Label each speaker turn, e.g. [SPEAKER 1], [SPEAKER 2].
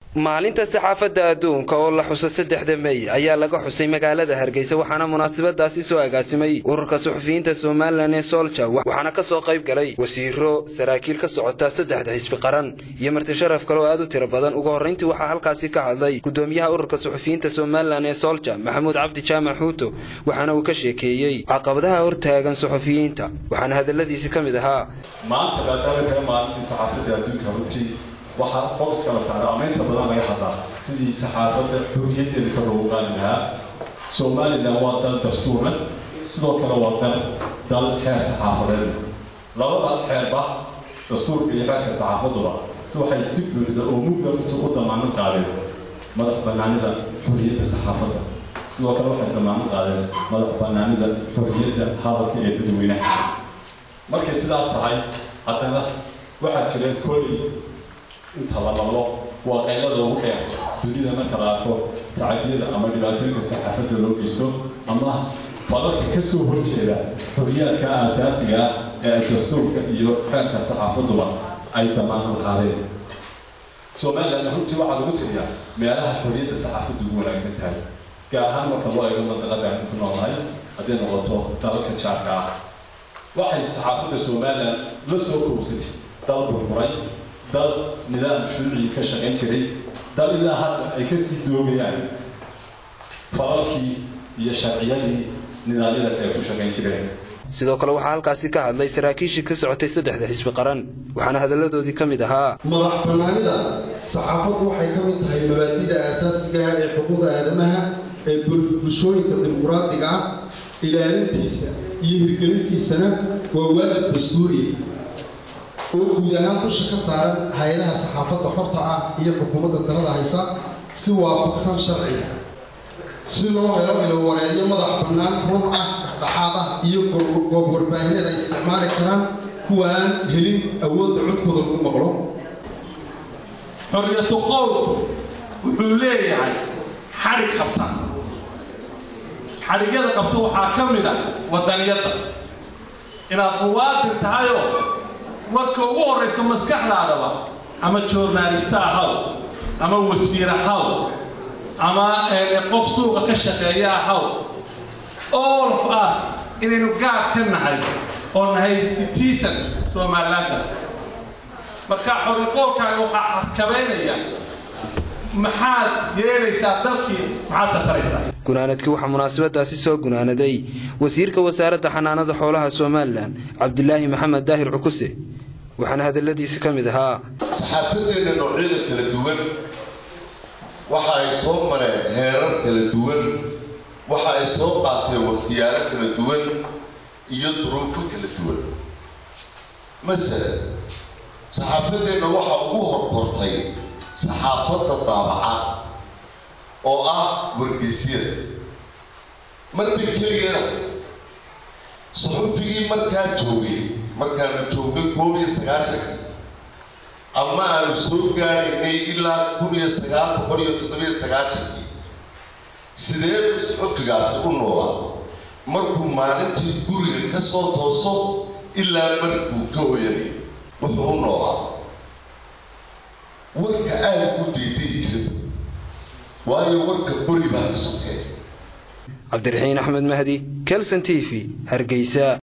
[SPEAKER 1] maalinta saxaafadda adduunka oo la xuso saddexda mey ayaa laga xusay magaalada hargeysa waxaana munaasabadaasi soo agaasimay ururka suxufiyiinta somalilan ee soolja waxaana ka soo qayb galay wasiiro saraakiil ka socota saddexda xisbi qaran iyo marti sharaf kale oo aad u tiro badan ugu horrayntii waxaa halkaasi ka hadlay gudoomiyaha ururka suxufiyiinta somalilan ee soolja maxamuud cabdi jaamac xuuto waxaana uu ka sheekeeyey caqabadaha hortaagan suxufiyiinta waxaana hadalladiisi ka mid ahaa
[SPEAKER 2] maanta maadaama tahay maalintii saxaafadda adduunka runtii waxaa fokus kala saara ama inta badan laga hadlaa sidii saxaafadda xorriyaddeeda ka loogu qaali lahaa somalilan waa dal dastuuran sidoo kale waa dal dal xeer saxaafadeed labada xeerba dastuurka iyo xeerka saxaafaduba si waxay si buuxda oo mugda runtii u damaanad qaadeen madax bannaanida xorriyadda saxaafadda sidoo kale waxay damaanad qaadeen madax bannaanida xorriyadda hadalka ee dadweynaha markay sidaas tahay haddana waxaa jira koley inta la maqlo waa qaylada ugu dheer dunida marka la arko tacadiyada ama dhibaatooyinka saxaafadda loo geysto ama falalka ka soo horjeeda xorriyaadka aasaasiga ah ee dastuurka iyo xeerka saxaafaduba ay damaanad qaadeen somaliland runtii waxaa lagu tiriyaa meelaha xorriyadda saxaafaddu ugu wanaagsan tahay gaar ahaan marka loo eego mandaqada aan ku noolahay hadday noqoto dalalka jaarka ah waxay saxaafadda somaliland la soo kowsatay dal burburay dal nidaam shuucii ka shaqayn jiray dal ilaa hadda ay ka sii doogayaan falalkii iyo sharciyadii nidaamyadaas ay ku shaqayn jireen
[SPEAKER 1] sidoo kale waxaa halkaasi ka hadlay saraakiishii ka socotay saddexda xisbi qaran waxaana hadalladoodii ka mid ahaa
[SPEAKER 3] madax bannaanida saxaafaddu waxay ka mid tahay mabaadida aasaasiga ah ee xuquuqda aadamaha ee bulshooyinka dimuqraadiga ah ilaalintiisa iyo hirgelintiisana waa waajib dastuuriya oo guud ahaan dusha ka saaran hay-adaha saxaafadda xorta ah iyo xukuumadda dalada haysa si waafaqsan sharciga si loo helo ilo wareedyo madax bannaan run ah dhexdhexaad ah iyo goob warbaahineed ay isticmaali karaan kuwa aan helin awoodda codkooda lagu maqlo
[SPEAKER 4] xorriyatu qowlku wuxuu leeyahay xadhig qabta xadhigyada qabta waxaa ka mid a wadaniyadda inaad muwaadin tahayoo marka ugu horrayso maskaxdaadaba ama joornaalista ahaw ama wasiir ahaw ama qof suuqa ka shaqeeya ahaw all of us inaynu gaar ka nahay oo nahay citizen somalilaanda marka xoriqoolkaaga waxaa xakabaynaya maxaad yeelaysaa dalkii maxaad sataraysaa
[SPEAKER 1] gunaanadkii waxaa munaasabadaasi soo gunaanaday wasiirka wasaaradda xanaanada xoolaha somalilan cabdilaahi maxamed daahir cukuse waxaana hadalladiisi ka mid ahaa
[SPEAKER 5] saxaafadeenna noocyada kala duwan waxa ay soo mareen heerar kala duwan waxa ay soo qaateen wakhtiyaalo kala duwan iyo duruufo kala duwan masalan saxaafadeenna waxa ugu horkortay saxaafadda daabaca oo ah wargeysyada marbay keligeeda suxufigii markaa joogay markaanu joognay koob iyo sagaashanki ama aanu soo gaadhaynay ilaa kun iyo sagaal boqol iyo toddobiyo sagaashankii sideedu suxufigaasi u noolaa markuu maalintii guriga ka soo tooso ilaa markuu ka hoyanay wuxuu u noolaa warka aada u diiday jira waayo warka buri baa ka sokee
[SPEAKER 1] cabdiraxiin axmed mahdi kelson t v hargeysa